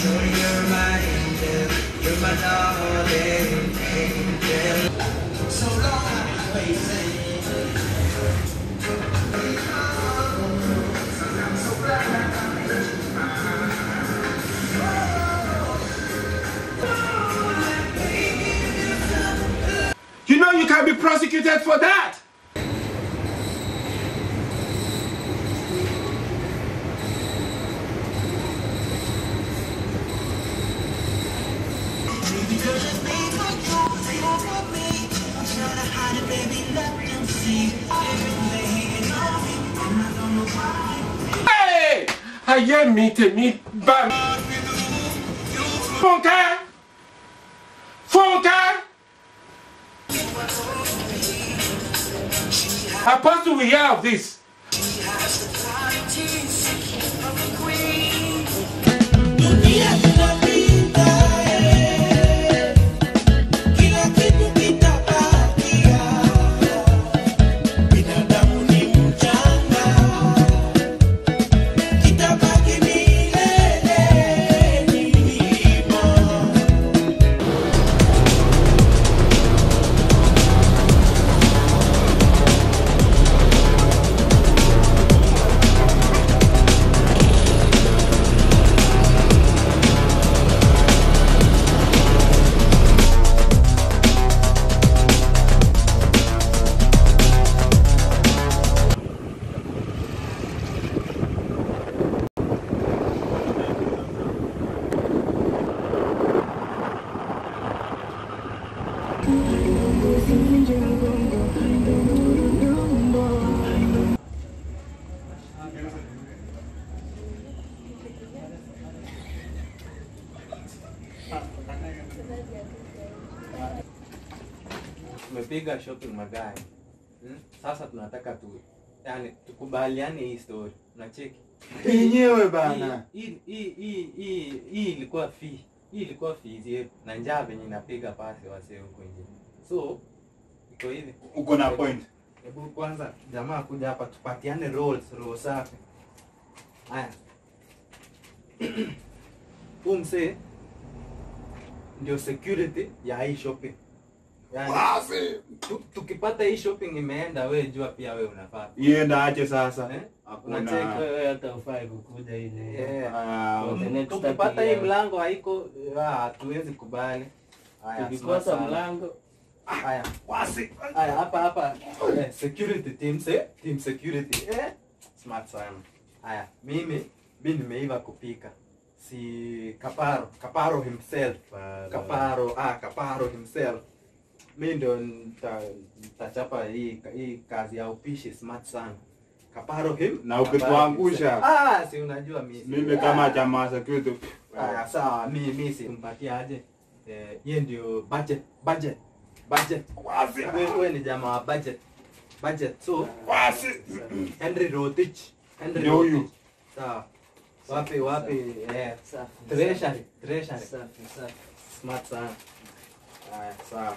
You know you can be prosecuted for that. Hey! Ayé mi tèmi bá mi. Fúnkẹ́! Fúnkẹ́! Apostle, we hear of this. tumepiga shopping magari hmm? Sasa tunataka tu yani tukubaliane hii story, unacheki yenyewe bana. hii hii hii hii hii ilikuwa fee hii ilikuwa fees yetu na njaa venye inapiga pasi wasee huko nje, so iko hivi. Uko na point. Hebu kwanza jamaa kuja hapa tupatiane rolls roll safi. Haya, huu msee ndio security ya hii shopping. Yani, tu, tukipata hii shopping imeenda, we jua pia we unafaa Ienda aje sasa? eh? Hakuna. wewe hata ufai kukuja ile Eh, Ah, For the next tukipata 30 hii years. mlango haiko, ah, hatuwezi kubali. Haya, tukikosa smart sana. mlango Haya, wasi. Haya, hapa hapa eh, security team se, team security. Eh, smart sana. Haya, mimi mimi nimeiva kupika. Si Kaparo, Kaparo himself. Kaparo, ah, Kaparo himself. Mimi ndo nita- nitachapa hii hii kazi ya upishi smart sana. Kaparo him. Na Kaparo ukituangusha. himself. Ah, si unajua mimi. Mimi kama jamaa security. Aya, sawa, mi mi simpatia aje. Eh, yeye ndio budget, budget, budget. Wewe wewe ni jamaa wa budget. Budget. So, Henry Rotich. Henry Ndio huyu. Rotich. Sawa. Wapi wapi eh safi treasury, treasury. safi safi Smart sana. Aya, sawa.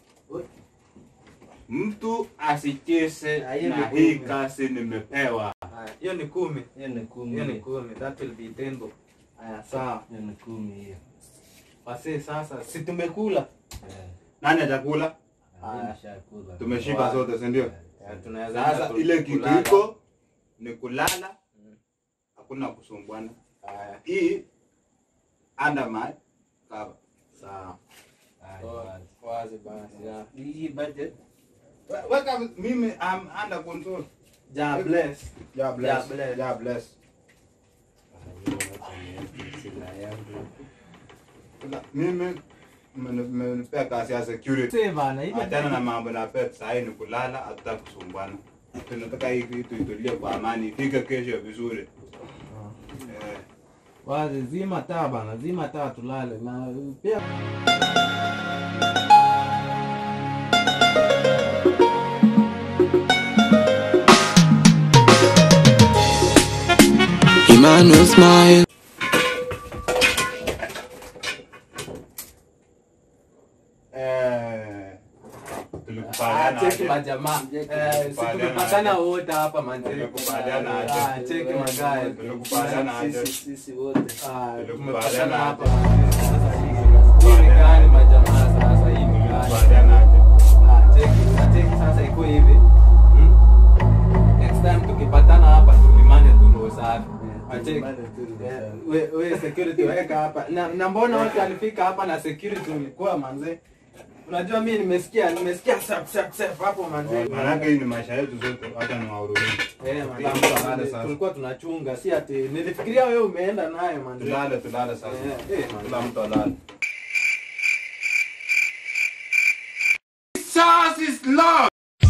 Mtu asicheze Ah, hiyo na ni hii kumi. kazi nimepewa. Aya, hiyo ni kumi. hiyo ni kumi Hiyo ni kumi. That will be ten bob. Aya, sawa. hiyo ni kumi hiyo Wasi sasa si tumekula. Eh, Nani atakula? mimi Aya. nishakula. Tumeshiba zote, si ndio? Ya, tunaweza Sasa enda ile kitu kulala. iko ni kulala, Mm. hakuna kusumbuana. Aya, Hii under my cover. sawa. Haya, Oh, basi. Wazi basi. ya. hii budget We- Weka mimi I'm under control. Ja bless. Yeah, bless. Yeah, bless. Yeah, bless. sila yangu Sasa, Mimi mmeni- mmenipea kazi ya security. Sasa bana, hivi Achana na mambo na pet sahii ni kulala, hatuta kusumbwana. Tunataka hii kitu itulie kwa amani, ifike kesho vizuri. Eh, wazi zima taa bana, zima taa tulale na pia Emmanuel smile. eh, tulikupa Tumekubaliana cheki aje? majamaa. Eh, si Tumekubaliana tumepatana aje? wote hapa manze. Tumekubaliana aje? Ah, cheki magari. Tumekubaliana aje? Sisi sisi wote. Ah, Tumekubaliana tumepatana hapa aje? manze. Sasa hii hii ni gani majamaa sasa hii ni gani? Tumekubaliana aje? Ah, cheki, na cheki sasa iko hivi. Hmm? Next time tukipatana hapa tulimane tu roho safi. Ah, cheki. tulimane tu roho Eh, safi. we- we security weka hapa. Na, na mbona wote alifika hapa na security ulikuwa manze? Unajua mimi nimesikia nimesikia sap sap sap hapo manze. Maanake hii ni maisha yetu zote, wacha niwahurumie. Eh, Kila mtu alale manze. sasa. Tulikuwa tunachunga si ati nilifikiria wewe umeenda naye manze. Tulale, tulale sasa. Eh, eh, Kila mtu alale. Jesus is love.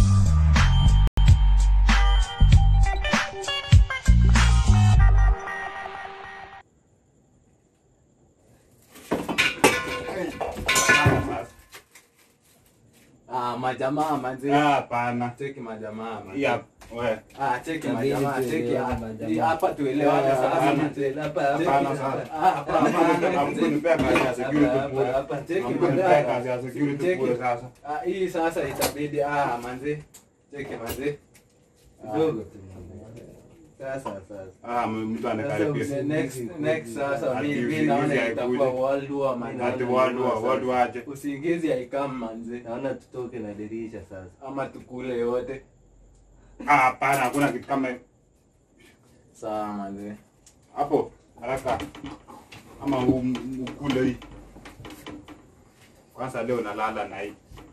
Ah, majamaa manze. Ah, hapana. Cheki majamaa. manze. Ya, we. Ah, cheki Inabidi majamaa, cheki tuelewane hapa. majamaa. Hapa tuelewane Ah, sasa. hapana. Cheki. Hapa hapa Hapana, hapa. sasa. Ah, hapa hapana. Hamkunipea kazi ya security Hapa, bure. hapa, cheki Hamkunipea magari. kazi ya security Cheki. bure sasa. Ah, hii sasa itabidi ah manze. Cheki manze. Kidogo tu. Sasa sasa. Ah, mtu Sasa anakaribia. next next sasa Ati mimi mimi usingizi naona haikuji. itakuwa world war man. Ati world war, world war aje? Usingizi haikam manze. Naona tutoke na dirisha sasa. Ama tukule yote. Ah, hapana, hakuna kitu kama hiyo. Sawa manze. hapo haraka ama u- ukule hii kwanza leo nalala na hii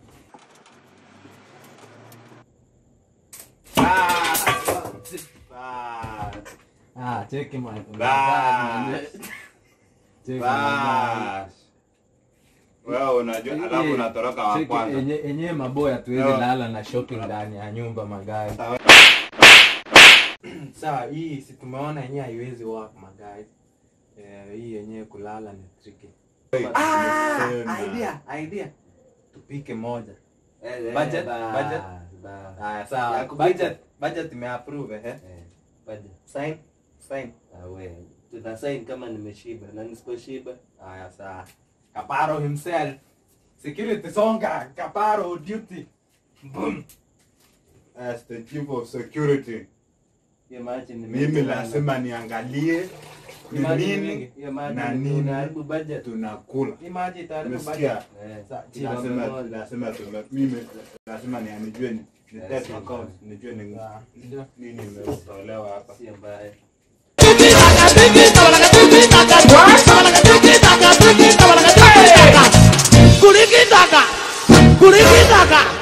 Bas. Ah, cheki man. Bas. Cheki man. Bas. wewe unajua alafu unatoroka wa Cheki kwanza enye enye maboya tuwezi Yo. lala na shopping ndani ya nyumba magari. Sawa. Sawa, hii si tumeona yenyewe haiwezi work magari. Eh, hii yenyewe kulala ni tricky. Ah, Nimesema. idea, idea. Tupike moja. Eh, eh, Budget, bas, budget. bas. Haya, sawa. Ya kupika. Budget, budget imeapprove eh. Eh, budget. Sign, sign. Ah, we. Tuna sign kama nimeshiba na nisiposhiba. Haya, sawa. Kaparo himself. Security songa, Kaparo duty. Boom. as the chief of security Hiyo maji ni mimi mingi lazima niangalie ni Ni maji ni nini mingi. Hiyo maji na ni- nini unaharibu budget. tunakula Hii maji taarifa umesikia Eh, Sa- chini lazima moja. lazima tume- mimi lazima ni nijue ni ni Yes, test yes. account nijue ni Sawa. nini imetolewa hapa Sio mbaya. Kulikitaka, kulikitaka,